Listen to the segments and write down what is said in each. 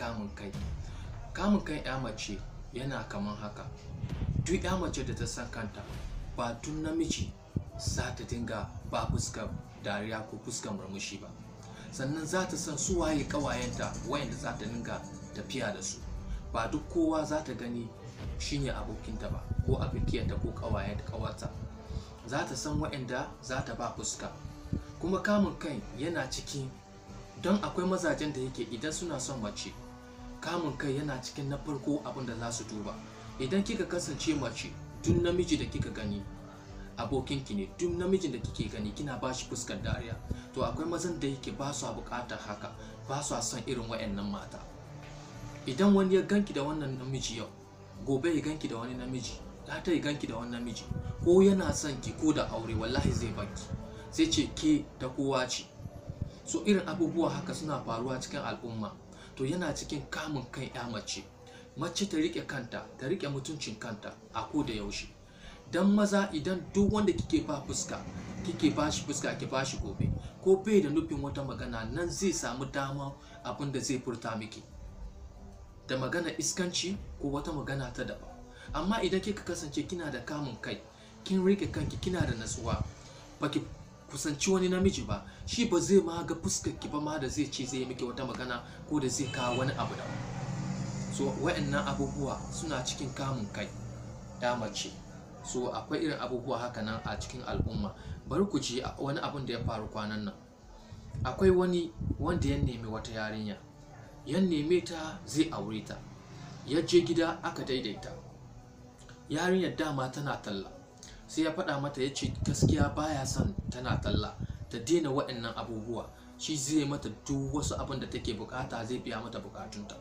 kamun kai kamun kan ya mace yana kaman haka duk ya mace da ta san kanta ba tun namiji za ta dinga ba fuskar dariya ko fuskar murmushi ba sannan za ta san su waye kawayenta wayanda za ta dinga tafiya da su ba duk kowa za ta gani shine abokinta ba ko abokiyarta ko kawayen kawarta za ta san wayanda za ta ba fuska kuma kamun kai yana cikin don akwai mazajen da yake idan suna son mace kamun kai yana cikin na farko abin da za su duba idan kika kasance mace duk namiji da kika gani abokinki ne duk namijin da kike gani kina ba shi fuskar dariya to akwai mazan da yake ba su bukatar haka ba su son irin wayannan mata idan wani ya ganki da wannan namiji yau gobe ya ganki da wani namiji ta ya ganki da wani namiji ko yana son ki ko da aure wallahi zai baki sai ce ke ta kowa ce so irin abubuwa haka suna faruwa cikin al'umma to yana cikin kamun kan ya mace mace ta rike kanta ta rike mutuncin kanta a ko da yaushe dan maza idan duk wanda kike ba fuska kike ba shi fuska ki ba shi gobe ko bai da nufin wata magana nan zai samu dama abin da zai furta miki da magana iskanci ko wata magana ta daban amma idan kika kasance kina da kamun kai kin rike kanki kina da natsuwa baki kusanci wani namiji ba shi ba zai ma ga fuskar ki ba ma da zai ce zai yi miki wata magana ko da zai kawo wani abu da so wa'annan abubuwa suna cikin kamun kai ya mace so akwai irin abubuwa haka nan a cikin al'umma bari ku ji wani abun da ya faru kwanan nan akwai wani wanda ya nemi wata yarinya ya neme ta zai aure ta ya je gida aka daidaita yarinyar dama tana talla sai ya faɗa mata ya ce gaskiya baya son tana talla ta daina waɗannan abubuwa shi zai mata duk wasu abin da take bukata zai biya mata bukatunta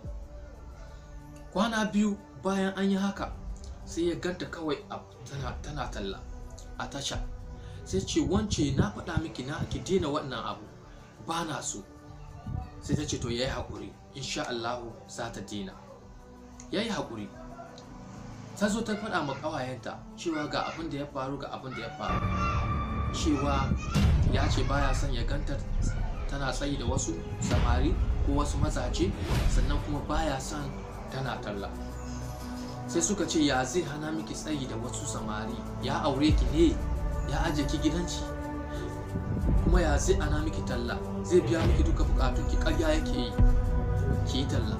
kwana biyu bayan an yi haka sai ya ganta kawai tana, tana talla a tasha sai ce wance na faɗa miki na ki daina wannan abu ba na so sai ta ce to yayi haƙuri insha Allahu za ta daina yayi haƙuri ta zo ta faɗa ma ƙawayenta cewa ga abin da ya faru ga abin da ya faru cewa ya ce baya son ya ganta tana tsayi da wasu samari ko wasu mazaje sannan kuma baya son tana talla sai suka ce ya zai hana miki tsayi da wasu samari ya aure ki ne ya aje ki gidanci kuma ya zai ana miki talla zai biya miki duka bukatun ki karya yake yi ki yi talla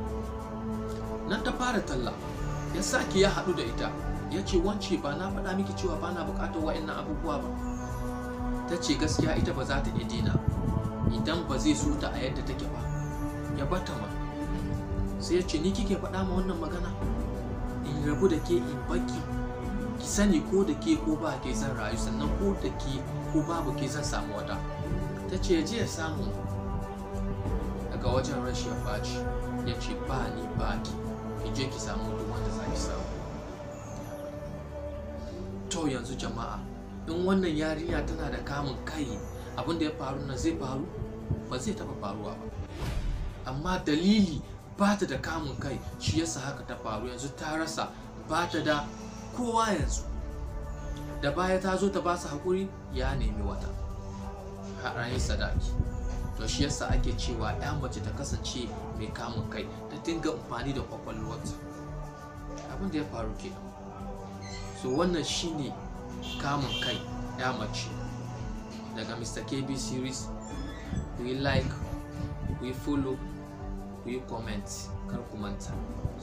nan ta fara talla ya sake ya haɗu da ita ya ce wance ba na faɗa miki cewa ba na bukatar wa'annan abubuwa ba ta ce gaskiya ita ba za ta iya dina idan ba zai so ta a yadda take ba ya bata ma sai ya ce ni kike faɗa ma wannan magana in rabu da ke in baki ki sani ko da ke ko ba ke zan rayu sannan ko da ke ko babu ke zan samu wata ta ce je ya samu daga wajen rashin baci ya ce ba ni ba ki ki je ki samu duk wanda za ki samu to yanzu jama'a in wannan yarinya tana da kamun kai abin da ya faru nan zai faru ba zai taba faruwa ba amma dalili ba ta da kamun kai shi yasa haka ta faru yanzu ta rasa ba ta da kowa yanzu da baya ta zo ta ba su haƙuri ya nemi wata ranar sadaki to shi yasa ake cewa ya mace ta kasance mai kamun kai ta dinga amfani da kwakwalwarta abin da ya faru ke so wannan shine kamun kai ya mace daga mr kb series ku yi like ku yi follow ku yi comment kar ku manta